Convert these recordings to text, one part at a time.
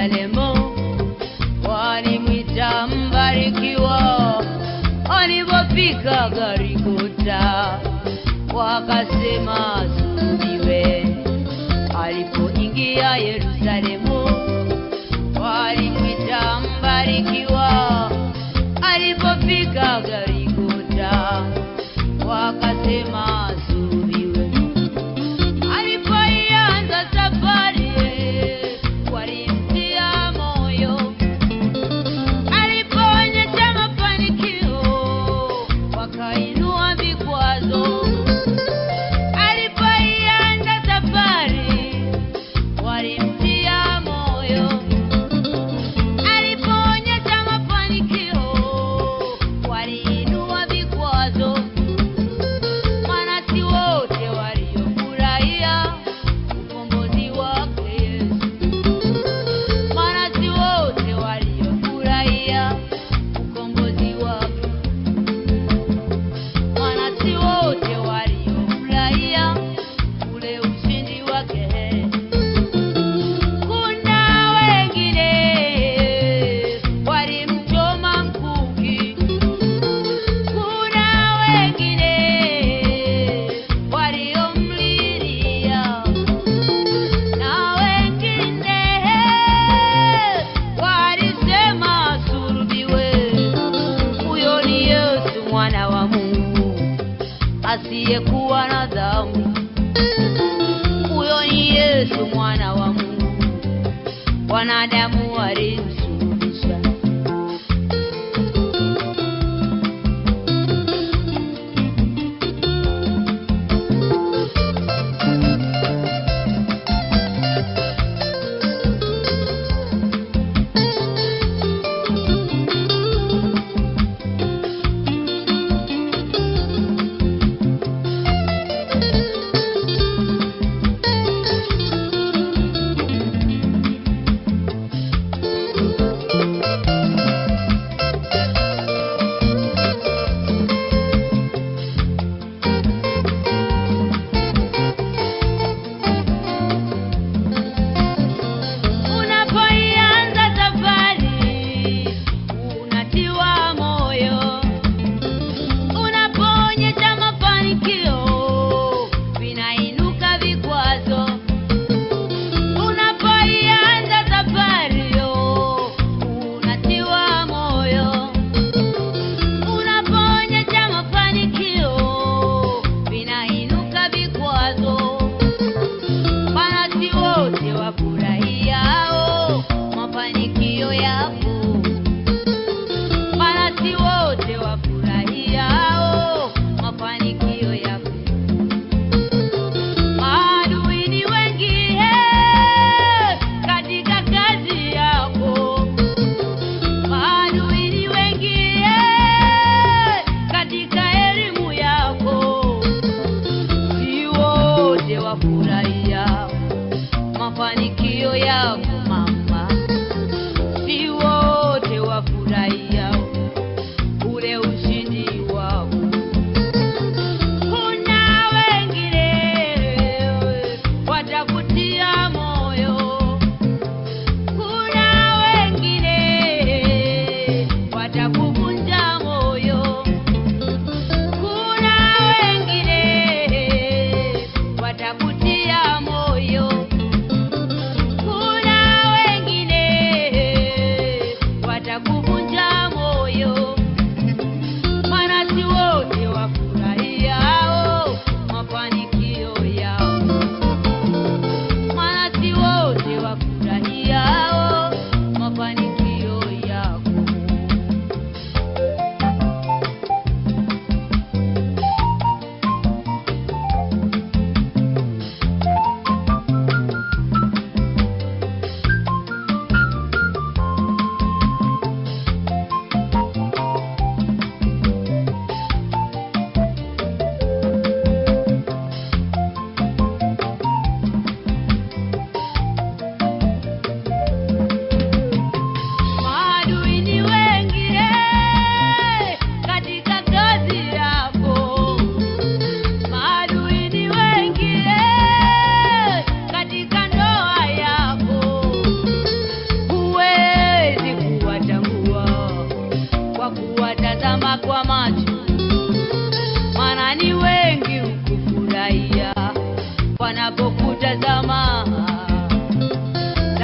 Yerusalemu, walimwita mbarikiwa. Alipofika Golgotha, wakasema asulubiwe. Alipoingia Yerusalemu, walimwita mbarikiwa. Alipofika Golgotha, wakasema asulubiwe. Alipoianza safari, walimtia moyo. Alipoonyesha mafanikio, wakainua vikwazo. Alipoianza safari, walimtia moyo. Alipoonyesha mafanikio, waliinua vikwazo. Maana si wote waliofurahia ukombozi wake Yesu. Maana si wote waliofurahia ukombozi wake. Maana si wote waliofurahia ule ushindi wake. Kuna wengine walimchoma mkuki. Kuna wengine waliomlilia na wengine walisema asulubiwe. Huyo ni Yesu mwana wa Mungu asiyekuwa na dhambi. Huyo ni Yesu mwana wa Mungu, wanadamu walimsulubisha.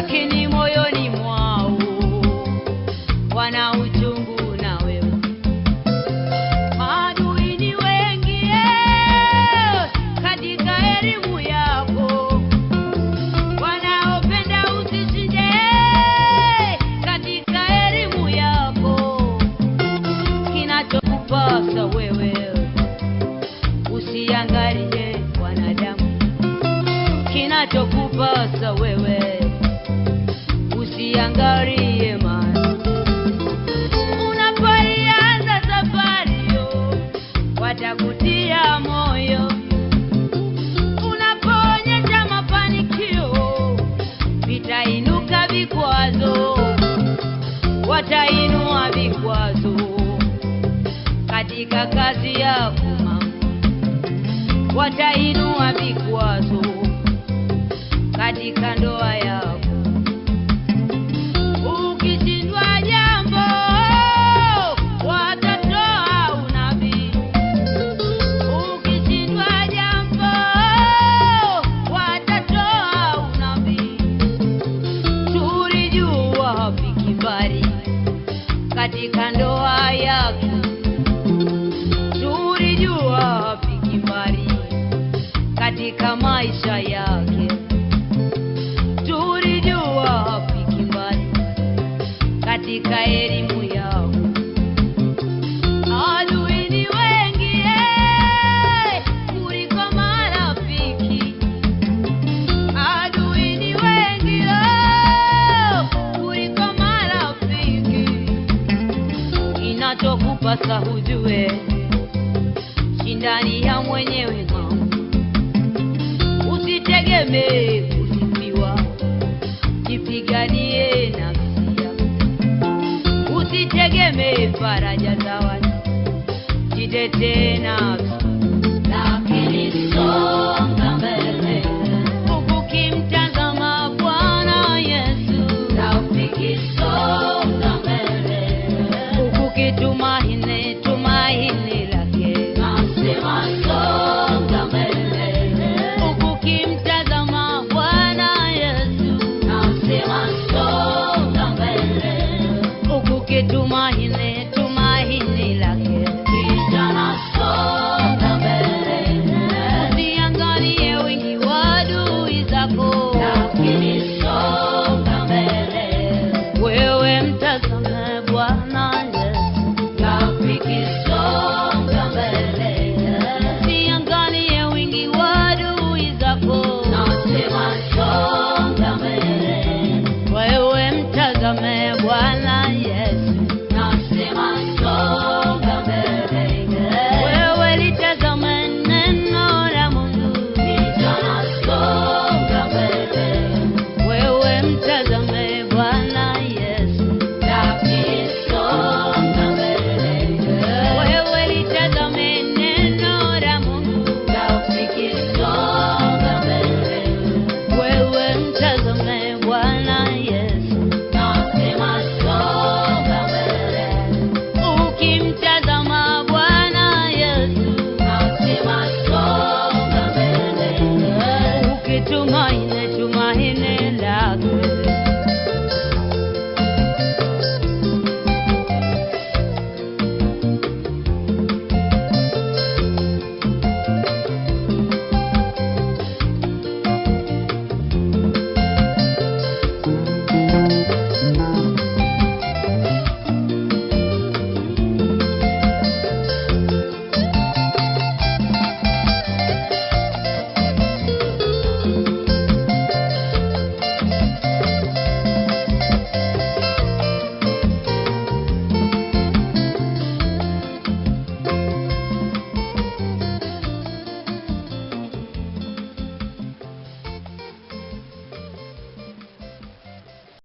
lakini moyoni mwao wana uchungu na wewe. Maadui ni wengi eh, katika elimu yako, wanaopenda usishinde eh, katika elimu yako. Kinachokupasa wewe usiangalie wanadamu, kinachokupasa wewe usiangalie mali. Unapoianza safari yo, watakutia moyo. Unapoonyesha mafanikio, vitainuka vikwazo, watainua vikwazo katika kazi yako mama, watainua vikwazo katika ndoa yako. Ukishindwa jambo, watatoa unabii. Ukishindwa jambo, watatoa unabii. Tulijua hapiki mbali katika ndoa yako, tulijua hapiki mbali katika maisha yake, tulijua hapiki mbali katika elimu yao. Adui ni wengi eh, kuliko marafiki. Adui ni wengi oh, kuliko marafiki. Inachokupasa hujue, shindani ya mwenyewe mama, usitegemee kusifiwa, jipiganie nafsi yako. Usitegemee faraja za watu, jitetee nafsi